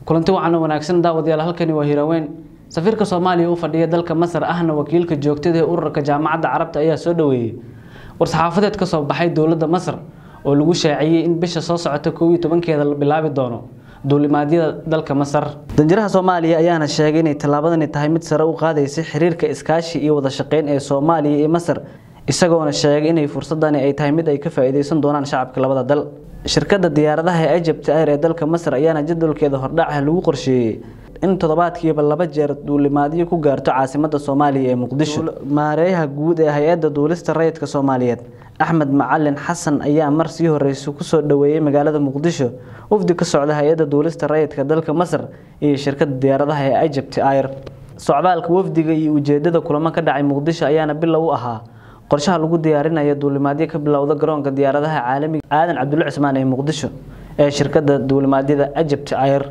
kulanti wacan wanaagsan daawadayaal halkani waa hiraweyn safiirka soomaaliya u fadhiya dalka masar ahna wakiilka joogtada ee ururka jaamacadda carabta ayaa soo dhaweeyey war-saxaafadeed ka soo baxay dowladda masar oo lagu shaaciyey in bisha soo socota koob iyo tobankeeda la bilaabi doono duulimaadyada dalka masar danjiraha soomaaliya ayaana sheegay inay tallaabadani tahay mid sare u qaadaysa xiriirka iskaashi iyo wada shaqeyn ee soomaaliya iyo masar isagoona sheegay inay fursadani ay tahay mid ay ka faa-iideysan doonaan shacabka labada dal shirkadda diyaaradaha ee egypt air ee dalka masar ayaana jadwalkeeda hordhaca lagu qorsheeyey in toddobaadkiiba laba jeer duulimaadyo ku gaarto caasimada soomaaliya ee muqdisho maareeyaha guud ee hay-adda duulista rayidka soomaaliyeed axmed macalin xasan ayaa mar sii horeysa kusoo dhaweeyey magaalada muqdisho wafdi ka socda hay-adda duulista rayidka dalka masar iyo shirkadda diyaaradaha ee egypt air socdaalka wafdiga iyo ujeedada kulamo ka dhacay muqdisho ayaana bilow u ahaa qorshaha lagu diyaarinayo duulimaadyo ka bilowda garoonka diyaaradaha caalamiga aadan cabdulle cismaan ee muqdisho ee shirkadda duulimaadyada egypt air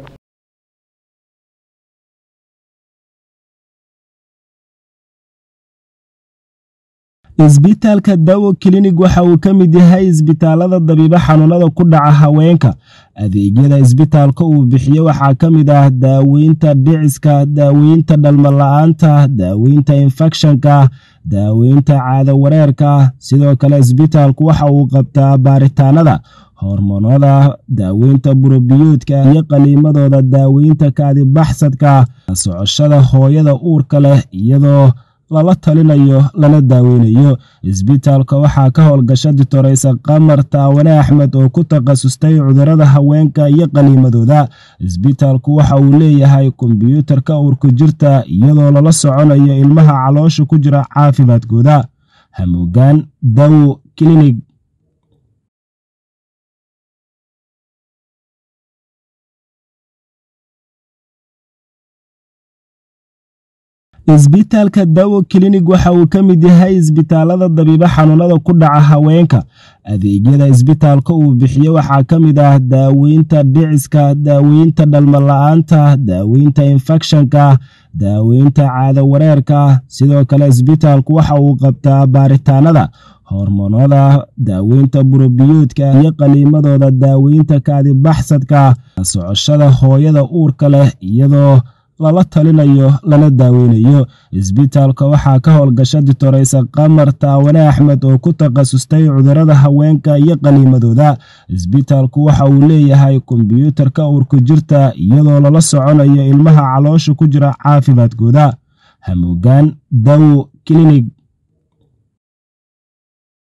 isbitaalka dawo klinig waxa uu ka mid yahay isbitaalada dabiibo xanuunada ku dhaca haweenka adeegyada isbitaalka uu bixiyo waxaa ka mid ah daaweynta dhiciska daaweynta dhalmala-aanta daaweynta infekshanka daaweynta caado wareerka sidoo kale isbitaalku waxa uu qabtaa baaritaanada hormoonada daaweynta burobiyoodka iyo qaliimadooda daaweynta kaadibaxsadka socoshada hooyada uurka leh iyadoo lala talinayo lana daaweynayo isbitaalka waxaa ka howlgasha ditoreysa qamar taawane axmed oo ku takhasustay cudurada haweenka iyo qaniimadooda isbitaalku waxa uu leeyahay kombyuutarka uurku jirta iyadoo lala soconayo ilmaha caloosha ku jira caafimaadkooda hamuugaan dawo klinig isbitaalka dawo klinig waxa uu ka mid yahay isbitaalada dabiibo xanuunada ku dhaca haweenka adeegyada isbitaalka uu bixiyo waxaa ka mid ah daaweynta dhiciska daaweynta dhalmala-aanta daaweynta infekshanka daaweynta caado wareerka sidoo kale isbitaalku waxa uu qabtaa baaritaanada hormoonada daaweynta burobiyoodka iyo qaliimadooda daaweynta kaadibaxsadka socoshada hooyada uurka leh iyadoo lala talinayo lana daaweynayo isbitaalka waxaa ka howlgasha ditoreysa qamar taawane axmed oo ku takhasustay cudurada haweenka iyo qaniimadooda isbitaalku waxa uu leeyahay kombyuutarka uurku jirta iyadoo lala soconayo ilmaha caloosha ku jira caafimaadkooda hamuugaan dawo klinig